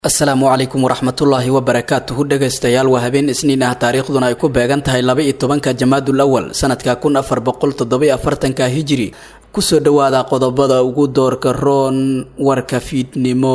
asalaamu calaykum waraxmatullaahi wabarakaatuhu dhegaystayaal waa habeen isniin ah taariikhduna ay ku beegan tahay laba iyo tobanka jamaadul awal sanadka kun afar boqol toddobiyo afartanka hijiri kusoo dhowaada qodobada ugu doorka roon warka fiidnimo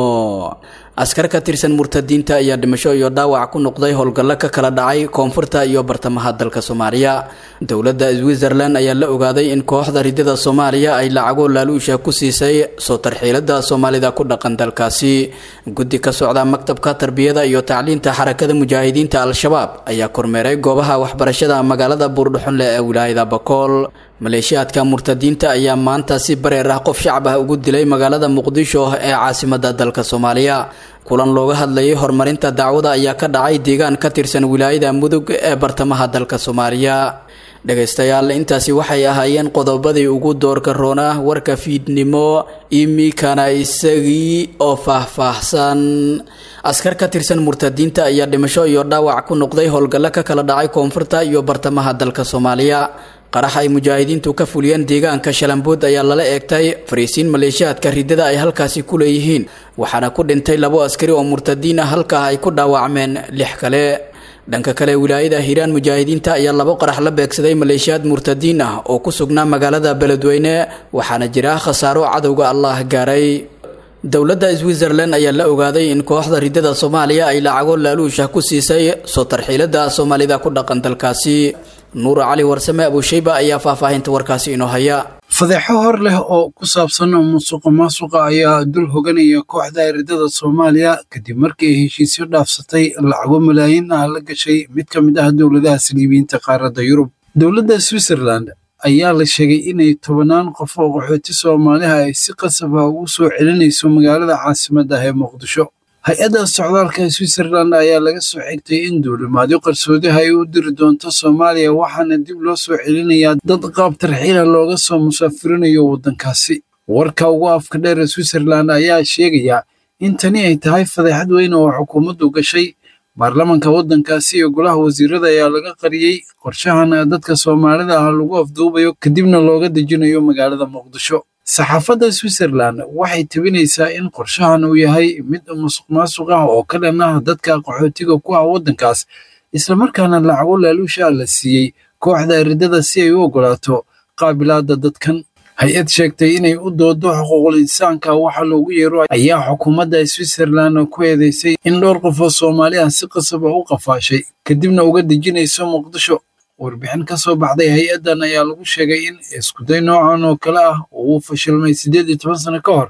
askar ka tirsan murtadiinta ayaa dhimasho iyo dhaawac ku noqday howlgallo ka kala dhacay koonfurta iyo bartamaha dalka soomaaliya dowladda switzerland ayaa la ogaaday in kooxda ridada soomaaliya ay lacago laaluusha ku siisay soo tarxiilada soomaalida ku dhaqan dalkaasi guddi ka socda maktabka tarbiyada iyo tacliinta xarakada mujaahidiinta al-shabaab ayaa kormeeray goobaha waxbarashada magaalada buurdhuxunle ee wilaayada bakool maleeshiyaadka murtadiinta ayaa maanta si bareer ah qof shacab ah ugu dilay magaalada muqdisho ee caasimada dalka soomaaliya kulan looga hadlayay horumarinta dacwada ayaa ka dhacay deegaan ka tirsan wilaayada mudug ee bartamaha dalka soomaaliya dhegaystayaal intaasi waxay ahaayeen qodobadii ugu doorka roona warka fiidnimo imikana isagii oo faahfaahsan askar ka tirsan murtadiinta ayaa dhimasho iyo dhaawac ku noqday howlgallo ka kala dhacay koonfurta iyo bartamaha dalka soomaaliya qarax ay mujaahidiintu ka fuliyeen deegaanka shalambood ayaa lala eegtay fariisiin maleeshiyaadka ridada ay halkaasi ku leeyihiin waxaana ku dhintay labo askari oo murtadiin ah halkaa ay ku dhaawacmeen lix kale dhanka kale wilaayada hiiraan mujaahidiinta ayaa labo qarax la beegsaday maleeshiyaad murtadiin ah oo ku sugnaa magaalada beledweyne waxaana jira khasaaro cadowga allah gaaray dowladda switzerland ayaa la ogaaday in kooxda ridada soomaaliya ay lacago laaluusha ku siisay soo tarxiilada soomaalida ku dhaqan dalkaasi nuur cali warsame abushayba ayaa faahfaahinta warkaasi inoo haya fadeexo hor leh oo ku saabsan musuqa maasuqa ayaa dul hoganaya kooxda ridada soomaaliya kadib markii ay heshiisyo dhaafsatay lacago malaayiin ah la gashay mid ka mid ah dowladaha saliibiyiinta qaaradda yurub dowladda switzerland ayaa la sheegay inay tobannaan qof oo qaxooti soomaaliha ay si qasab ah ugu soo celinayso magaalada caasimadda ah ee muqdisho hay-adda socdaalka switzerland ayaa laga soo xigtay in duulimaadyo qarsoodiha ay u diri doonto soomaaliya waxaana dib loo soo celinayaa dad qaab tarxiila looga soo musaafirinayo waddankaasi warka ugu afka dheer ee switzerland ayaa sheegaya in tani ay tahay fadeexad weyn oo xukuumaddu gashay baarlamanka waddankaasi iyo golaha wasiirada ayaa laga qariyey qorshahan dadka soomaalida ah lagu afduubayo kadibna looga dejinayo magaalada muqdisho saxaafadda switzerland waxay tebinaysaa in qorshahan uu yahay mid musuq maasuq ah oo ka dhan ah dadka qaxootiga ku ah waddankaas islamarkaana lacago laaluusha la siiyey kooxda ridada si ay u oggolaato qaabilaadda dadkan hay-ad sheegtay inay u doodo xuquuqul insaanka waxa loogu yeero ayaa xukuumadda switzerland ku eedeysay in dhowr qof oo soomaali ah si qasab ah u qafaashay kadibna uga dejinayso muqdisho warbixin ka soo baxday hay-addan ayaa lagu sheegay in iskuday noocan oo kale ah uu fashilmay siddeed iyo toban sano ka hor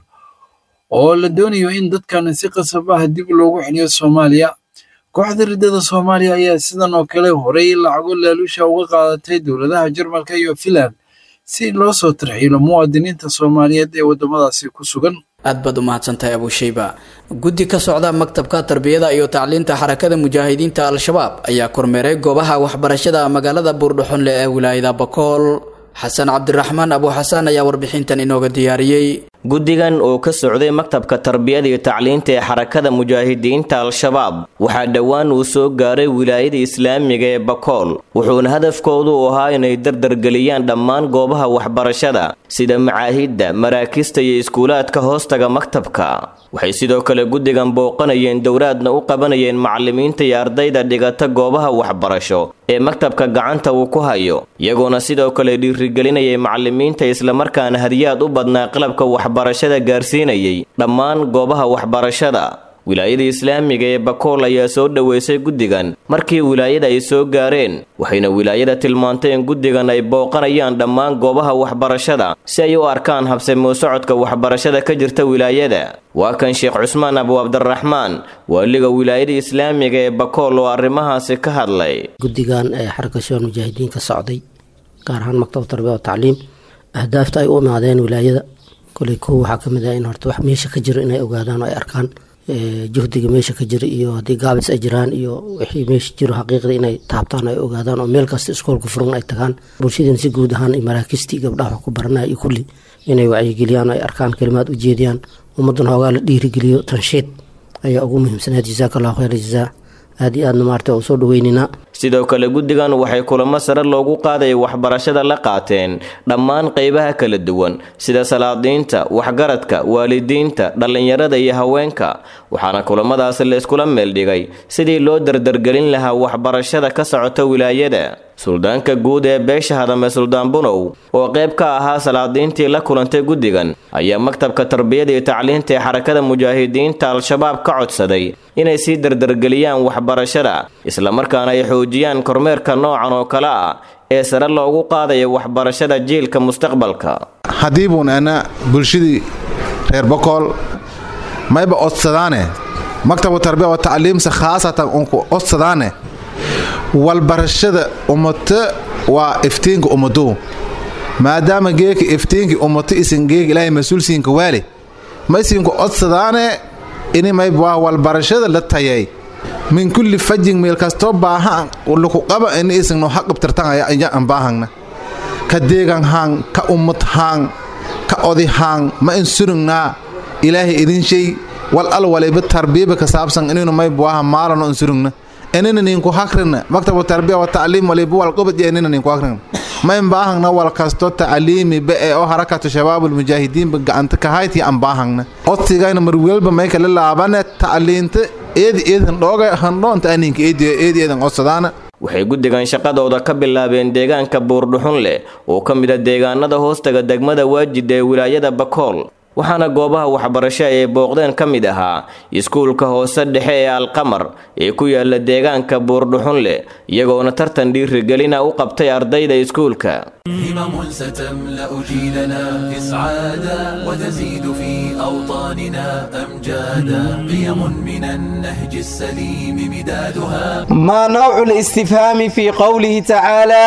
oo la doonayo in dadkan si qasab ah dib loogu celiyo soomaaliya kooxda ridada soomaaliya ayaa sidan oo kale horey lacago laaluusha uga qaadatay dowladaha jarmalka iyo finland si loo soo tarxiilo muwaadiniinta soomaaliyeed ee waddamadaasi ku sugan aad baad u mahadsantahay abushayba guddi ka socda maktabka tarbiyada iyo tacliinta xarakada mujaahidiinta al-shabaab ayaa kormeeray goobaha waxbarashada magaalada buurdhuxunle ee wilaayada bakool xasan cabdiraxmaan abu xasaan ayaa warbixintan inooga diyaariyey guddigan oo ka socday maktabka tarbiyada iyo tacliinta ee xarakada mujaahidiinta al-shabaab waxaa dhowaan uu soo gaaray wilaayada islaamiga ee bakool wuxuuna hadafkoodu u ahaa inay dardargeliyaan dhammaan goobaha waxbarashada sida macaahidda maraakista iyo iskuulaadka hoostaga maktabka waxay sidoo kale guddigan booqanayeen dowlaadna u qabanayeen macallimiinta iyo ardayda dhigata goobaha waxbarasho ee maktabka gacanta uu ku hayo iyagoona sidoo kale dhiirigelinayay macallimiinta islamarkaana hadiyaad u badnaa qalabka waxbarashada gaarsiinayay dhammaan goobaha waxbarashada wilaayada islaamiga ee bakool ayaa soo dhoweysay guddigan markii wilaayada ay soo gaareen waxayna wilaayada tilmaantay in guddigan ay booqanayaan dhammaan goobaha waxbarashada si ay u arkaan habsamoo socodka waxbarashada ka jirta wilaayada waa kan sheekh cusmaan abu cabdiraxmaan waaliga wilaayada islaamiga ee bakool oo arrimahaasi ka hadlay guddigan ee xaraka shabaal mujaahidiin ka socday gaar ahaan maktab tarbiya oo tacliim ahdaafta ay u imaadeen wilaayada koley kow waxaa kamid ah in horta wax meesha ka jiro inay ogaadaan oo ay arkaan juhdiga meesha ka jira iyo haddii gaabis ay jiraan iyo wixii meesha jiro xaqiiqda inay taabtaan ay ogaadaan oo meel kasta iskoolka furan ay tagaan bulshadeen si guud ahaan maraakistii gabdhaha wax ku baranaya iyo kulli inay wacyigeliyaan oo ay arkaan kalimaad u jeediyaan ummaddan hoogaa la dhiirigeliyo tanshiid ayaa ugu muhiimsanayd jasaaka allahu khayr jazaa aad iyo aadna maarta waa usoo dhaweyninaa sidoo kale guddigan waxay kulamo sare loogu qaadaya waxbarashada la qaateen dhammaan qaybaha kala duwan sida salaadiinta waxgaradka waalidiinta dhallinyarada iyo haweenka waxaana kulamadaasi la iskula meeldhigay sidii loo dardargelin lahaa waxbarashada ka socota wilaayada suldaanka guud ee beesha hadame suldaan bunow oo qayb ka ahaa salaadiintii la kulantay guddigan ayaa maktabka tarbiyada iyo tacliinta ee xarakada mujaahidiinta al-shabaab ka codsaday inay sii dardargeliyaan waxbarashada islamarkaana ay xoojiyaan kormeerka noocan oo kale ah ee sare loogu qaadaya waxbarashada jiilka mustaqbalka haddii buun ana bulshadii reer bokool mayba odsadaane maktabu tarbiya wa tacliimsa khaasatan unku odsadaane walbarashada ummata waa iftiinka ummadu maadaama geeka iftiinki ummato isin geeg ilaahay mas-uulsiinka waali maysinku odsadaane ini mayba waa walbarashada la tayay min kulli fajin meel kastoo baaha luku qaba ini isingno haqabtirtan aya an baahangna ka deegan haang ka ummad haang ka odi haang ma in surugnaa ilaahay idin shay wal al waliba tarbiyaba ka saabsan inaynu mayba waaha maalano in surugna inina ninku hakrina maktabu tarbiya wa tacliim waliba wal qubad iyo inina ninku hakrina ma in baahangna wal kasto tacliimi ba ee oo harakatu shabaabul mujaahidiinba gacanta ka hayti an baahangna odsigayna marwelba may kala laabane tacliinta eedi eedan dhooga handhoonta aninka eedi eedi eedan odsadaana waxay guddigan shaqadooda ka bilaabeen deegaanka buurdhuxun leh oo ka mid a deegaanada hoostaga degmada waajid ee wilaayada bakool waxaana goobaha waxbarasho ay booqdeen ka mid ahaa iskuulka hoose dhexe ee alqamar ee ku yaala deegaanka buurdhuxun leh iyagoona tartan dhiirigelina u qabtay ardayda iskuulka همم ستملأ جيلنا إسعادا وتزيد في أوطاننا أمجادا قيم من النهج السليم مدادها ما نوع الاستفهام في قوله تعالى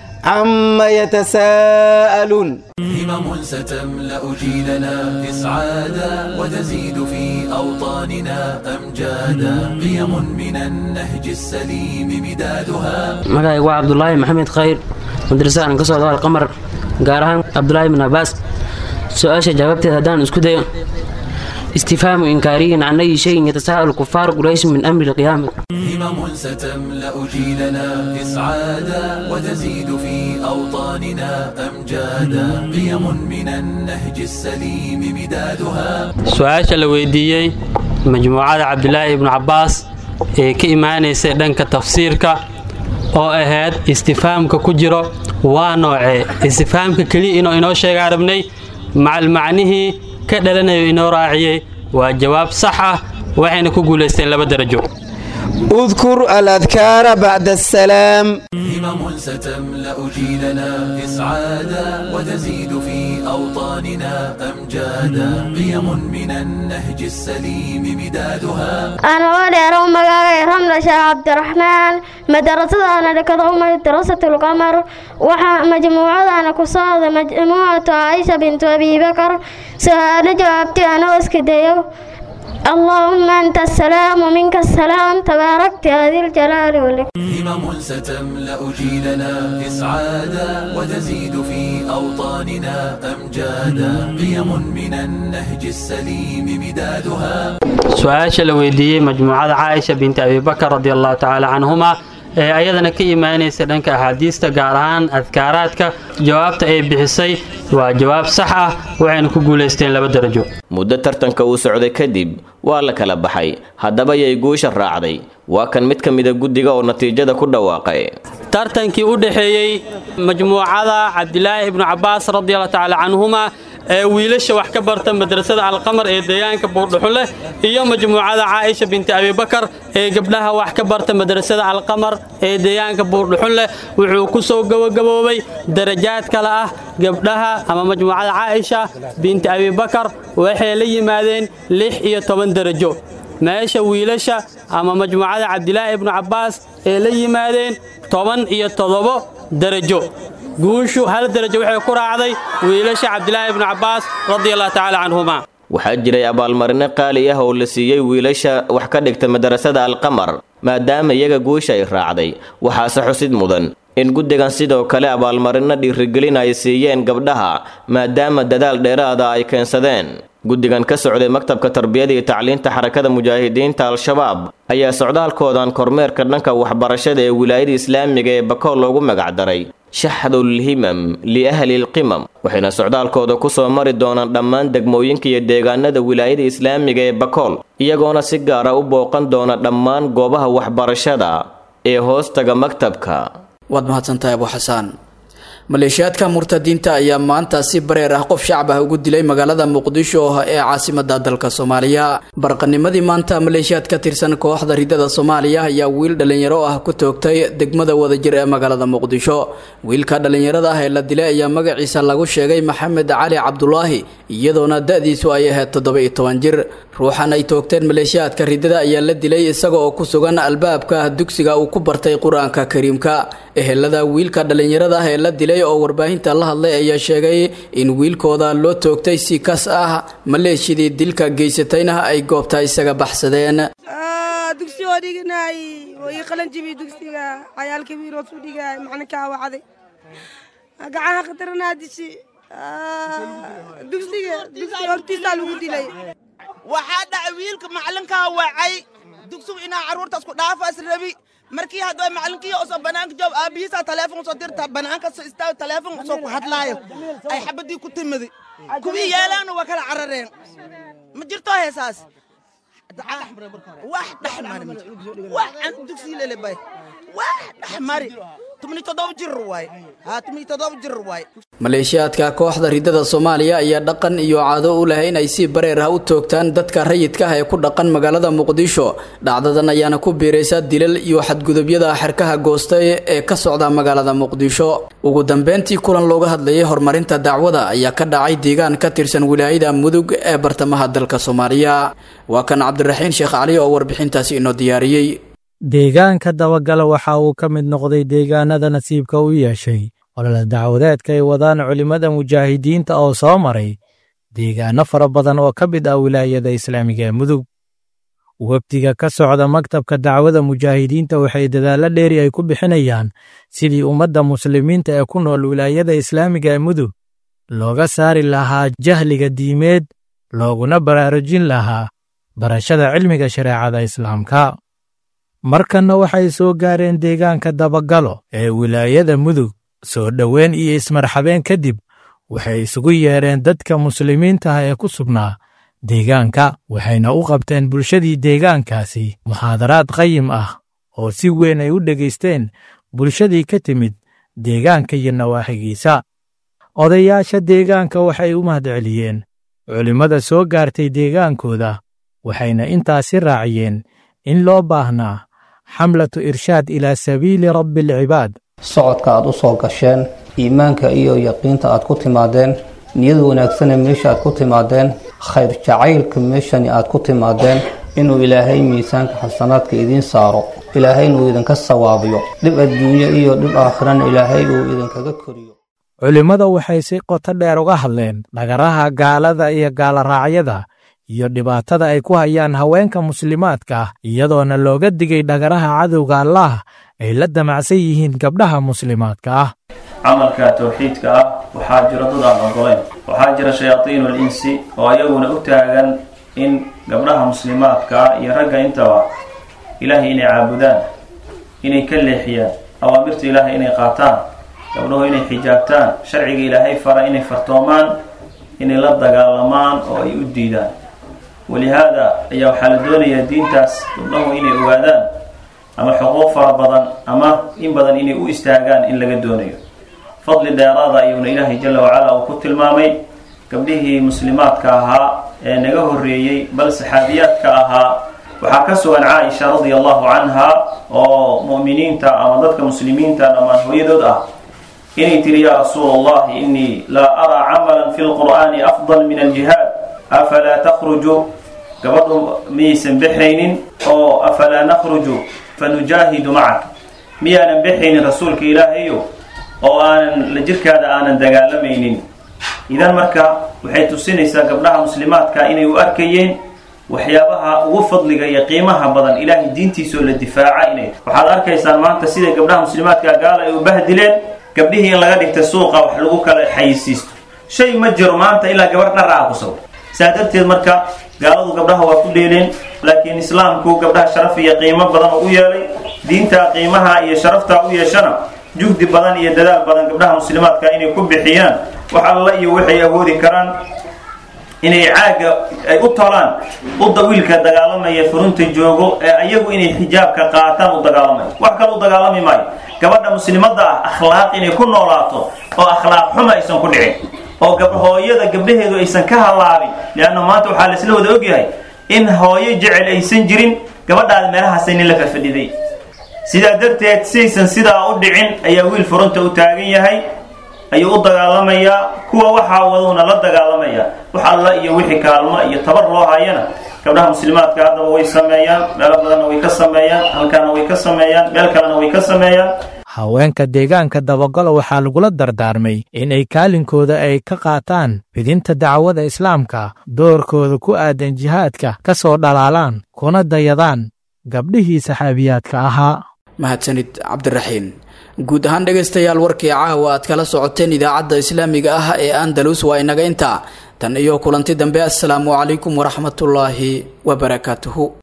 عما يتساءلون همم ستملأ جيلنا إسعادا وتزيد في أوطاننا أمجادا قيم من النهج السليم مدادها magacayga waa cabdulaahi maxamed khayr madrasada aan ka socdo alqamar gaar ahaan cabdulaahi bin cabaas su-aasha jawaabteeda haddaan isku dayo istifhaamu inkaariyin can ayi shayin yatasaaءalu kufaaru quraysh min amri lqiyaama همم ستملأ جيلنا إسعادا وتزيد في أوطاننا أمجادا قيم من النهج السليم مدادها su-aasha la weydiiyey majmuucada cabdilaahi ibnu cabbaas ee ka imaanaysay dhanka tafsiirka oo ahayd istifaamka ku jiro waa noocee istifaamka keliya inuu inoo sheegaa rabnay macal macnihii ka dhalanayo inoo raaciyey waa jawaab sax ah waxayna ku guulaysteen laba darajo اذكر الأذكار بعد السلام همم ستملأ جيلنا إسعادا وتزيد في أوطاننا أمجادا قيم من النهج السليم مدادها أنا ولي مقاعي رملة شيخ عبد الرحمن مدرسة أنا لكذا مدرسة القمر وحا مجموعة أنا كصاد مجموعة عائشة بنت أبي بكر سؤال جوابتي أنا واسكديو اللهم أنت السلام ومنك السلام تباركت يا ذي الجلال والإكرام همم ستملأ جيلنا إسعادا وتزيد في أوطاننا أمجادا قيم من النهج السليم مدادها su-aasha la weydiiyey majmuucada caaisha binti abibakar radi allahu tacaala canhuma ee ayadana ka imaanaysa dhanka axaadiista gaar ahaan adkaaraadka jawaabta ay bixisay waa jawaab sax ah waxayna ku guulaysteen laba darajo muddo tartanka uu socday kadib waa la kala baxay haddaba yay guusha raacday waa kan mid ka mida guddiga oo natiijada ku dhawaaqay tartankii u dhexeeyey majmuucada cabdilaahi ibnu cabbaas radiallahu tacaala canhuma ee wiilasha wax ka barta madrasada alqamar ee deegaanka buurdhuxunleh iyo majmuucada caaisha binti abibakar ee gabdhaha wax ka barta madrasada alqamar ee deegaanka buurdhuxunleh wuxuu ku soo gabagaboobay darajaad kale ah gabdhaha ama majmuucada caaisha binti abibakar waxay la yimaadeen lix iyo toban darajo meesha wiilasha ama majmuucada cabdilaahi ibnu cabbaas ee la yimaadeen toban iyo toddobo darajo guushu hal darajo waxay ku raacday wiilasha cabdilaahi ibnu cabbaas radiallahu tacaala canhuma waxaa jiray abaalmarino qaali ah oo la siiyey wiilasha wax ka dhigta madarasada alqamar maadaama iyaga guusha ay raacday waxaase xusid mudan in guddigan sidoo kale abaalmarino dhiirigelin ay siiyeen gabdhaha maadaama dadaal dheeraada ay keensadeen guddigan ka socday maktabka tarbiyada iyo tacliinta xarakada mujaahidiinta al-shabaab ayaa socdaalkoodan kormeerka dhanka waxbarashada ee wilaayada islaamiga ee bakool loogu magacdaray shaxdulhimam liahli lqimam waxayna socdaalkooda ku soo mari doonaan dhammaan degmooyinka iyo deegaanada wilaayada islaamiga ee bakool iyagoona si gaara u booqan doona dhammaan goobaha waxbarashada ee hoostaga maktabka waad mahadsantahay abu xasaan maleeshiyaadka murtadiinta ayaa maanta si bareer ah qof shacab ah ugu dilay magaalada muqdisho ee caasimada dalka soomaaliya barqanimadii maanta maleeshiyaad ka tirsan kooxda ridada soomaaliya ayaa wiil dhalinyaro ah ku toogtay degmada wadajir ee magaalada muqdisho wiilka dhalinyarada ah ee la dilay ayaa magaciisa lagu sheegay maxamed cali cabdulaahi iyadoona da-diisu ay ahayd toddoba iyo toban jir ruuxan ay toogteen maleeshiyaadka ridada ayaa la dilay isaga oo ku sugan albaabka dugsiga uu ku bartay qur-aanka kariimka ehelada wiilka dhalinyarada ah ee la dilay oo warbaahinta la hadlay ayaa sheegay in wiilkooda loo toogtay si kas ah maleeshidii dilka geysatayna ay goobta isaga baxsadeen dugsigoo dhiganaay oo ii qalan jibi dugsiga cayaalka wiirood u dhigaay maclinkaa wacday gacaha khataranaa dishi dugsiga dugsiga hortiisaa lagu dilay waxaa dhacay wiilka macalinkaa wacay dugsigu inaa carruurtaas ku dhaafaas rabi markii hadda macalinkii usoo banaanka joob aabihiisaa taleefon usoo dirta banaanka soo istaago taleefon usoo ku hadlaayo ay xabadii ku timidi kuwii yeelaana waa kala carareen ma jirto heesaas wax dhexmari wax aan dugsi lelebay wax dhexmari tumni toddoba jir waay haa tumni toddoba jir waay maleeshiyaadka kooxda ridada soomaaliya ayaa dhaqan iyo caado u leh inay si bareer ah u toogtaan dadka rayidka ah ee ku dhaqan magaalada muqdisho dhacdadan ayaana ku biiraysa dilal iyo xadgudubyada xerkaha goostay ee ka socda magaalada muqdisho ugu dambeyntii kulan looga hadlayay horumarinta dacwada ayaa ka dhacay deegaan ka tirsan wilaayada mudug ee bartamaha dalka soomaaliya waa kan cabdiraxiin sheekh cali oo warbixintaasi inoo diyaariyey deegaanka dabagala waxa uu ka mid noqday deegaanada nasiibka u yeeshay olole dacwadeedka ay wadaan culimmada mujaahidiinta oo soo maray deegaano fara badan oo ka mid ah wilaayada islaamiga ee mudug webdiga ka socda maktabka dacwada mujaahidiinta waxay dadaallo dheeri ay ku bixinayaan sidii ummadda muslimiinta ee ku nool wilaayada islaamiga ee mudug looga saari lahaa jahliga diimeed looguna baraarujin lahaa barashada cilmiga shareecada islaamka markanna waxay soo gaareen deegaanka dabagalo ee wilaayada mudug soo dhoweyn iyo ismarxabeen kadib waxay isugu yeedheen dadka muslimiinta ah ee ku sugnaa deegaanka waxayna u qabteen bulshadii deegaankaasi muxaadaraad qayim ah oo si weyn ay u dhegaysteen bulshadii ka timid deegaanka iyo nawaaxigiisa odayaasha deegaanka waxay u mahadceliyeen culimmada soo gaartay deegaankooda waxayna intaasi raaciyeen in loo baahnaa xamlatu irshaad ilaa sabiili rabbi alcibaad socodka aad u soo gasheen iimaanka iyo yaqiinta aad ku timaadeen niyad wanaagsane meesha aad ku timaadeen khayr jacaylka meeshani aad ku timaadeen inuu ilaahay miisaanka xasanaadka idiin saaro ilaahayna uu idinka sawaabiyo dhib adduunyo iyo dhib aakhirana ilaahay uu idinkaga koriyo culimmada waxay si qoto dheer uga hadleen dhagaraha gaalada iyo gaaloraacyada iyo dhibaatada ay ku hayaan haweenka muslimaadka ah iyadoona looga digay dhagaraha cadowga allaah ay la damacsan yihiin gabdhaha muslimaadka ah camalka towxiidka ah waxaa jira dad aan ogoleyn waxaa jira shayaadiinul insi oo ayaguna u taagan in gabdhaha muslimaadka ah iyo ragga intaba ilaahay inay caabudaan inay ka leexiyaan awaamirta ilaahay inay qaataan gabdhahu inay xijaabtaan sharciga ilaahay fara inay fartoomaan inay la dagaalamaan oo ay u diidaan walihaada ayaa waxaa la doonayaa diintaas gabdhahu inay ogaadaan ama xuquuq fara badan ama in badan inay u istaagaan in laga doonayo fadli dheeraada ayuuna ilaahay jala wacala uu ku tilmaamay gabdhihii muslimaadka ahaa ee naga horreeyey bal saxaabiyaadka ahaa waxaa ka sugan caaisha radia allahu canha oo mu'miniinta ama dadka muslimiinta dhammaan hooyadood ah inay tiri yaa rasuul allahi inii laa araa camalan fi lqur'aani afdal min aljihaad afalaa takhruju gabadhu miyaysan bexaynin oo afalaa nakhruju fanujaahidu macak miyaanan bexaynin rasuulka ilaahayo oo aanan la jirkaada aanan dagaalamaynin idan marka waxay tusinaysaa gabdhaha muslimaadka inay u arkayeen waxyaabaha ugu fadliga iyo qiimaha badan ilaahay diintiisoo la difaaca inay waxaad arkaysaan maanta siday gabdhaha muslimaadka gaala ay u bahdileen gabdhihii in laga dhigta suuqa wax lagu kala xayisiisto shay ma jiro maanta ilaa gabar dhar ah ku sawir saa darteed marka gaaladu gabdhaha waa ku dheeleen laakiin islaamku gabdhaha sharaf iyo qiimo badan oo u yeelay diinta qiimaha iyo sharafta u yeeshana juhdi badan iyo dadaal badan gabdhaha muslimaadka inay ku bixiyaan wax alla iyo waxay awoodi karaan inay caaga ay u tolaan udda wiilka dagaalamaya furunta joogo ee ayagu inay xijaabka qaataan u dagaalamaya wax kale u dagaalami maayo gabadha muslimadda ah akhlaaq inay ku noolaato oo akhlaaq xuma aysan ku dhicin oo hooyada gabdhaheedu aysan ka halaabin leanna maanta waxaa laisla wada ogyahay in hooyo jecel aysan jirin gabadhaada meelahaasay nin la fafadhiday sidaa darteed siaysan sidaa u dhicin ayaa wiil furunta u taagan yahay ayuu u dagaalamayaa kuwa waxaa waduuna la dagaalamayaa wax alla iyo wixii kaalmo iyo tabar loo hayana gabdhaha muslimaadka haddaba way sameeyaan meelo badanna way ka sameeyaan halkaana way ka sameeyaan meel kalena way ka sameeyaan haweenka deegaanka dabagalo waxaa lagula dardaarmay inay kaalinkooda ay ka qaataan fidinta dacwada islaamka doorkooda ku aadan jihaadka ka soo dhalaalaan kuna dayadaan gabdhihii saxaabiyaadka ahaa mahadsanid cabdiraxiin guud ahaan dhegaystayaal warkii caawa aad kala socoteen idaacadda islaamiga ah ee andalus waa inaga intaa tan iyo kulanti dambe assalaamu calaykum waraxmatullaahi wabarakaatuhu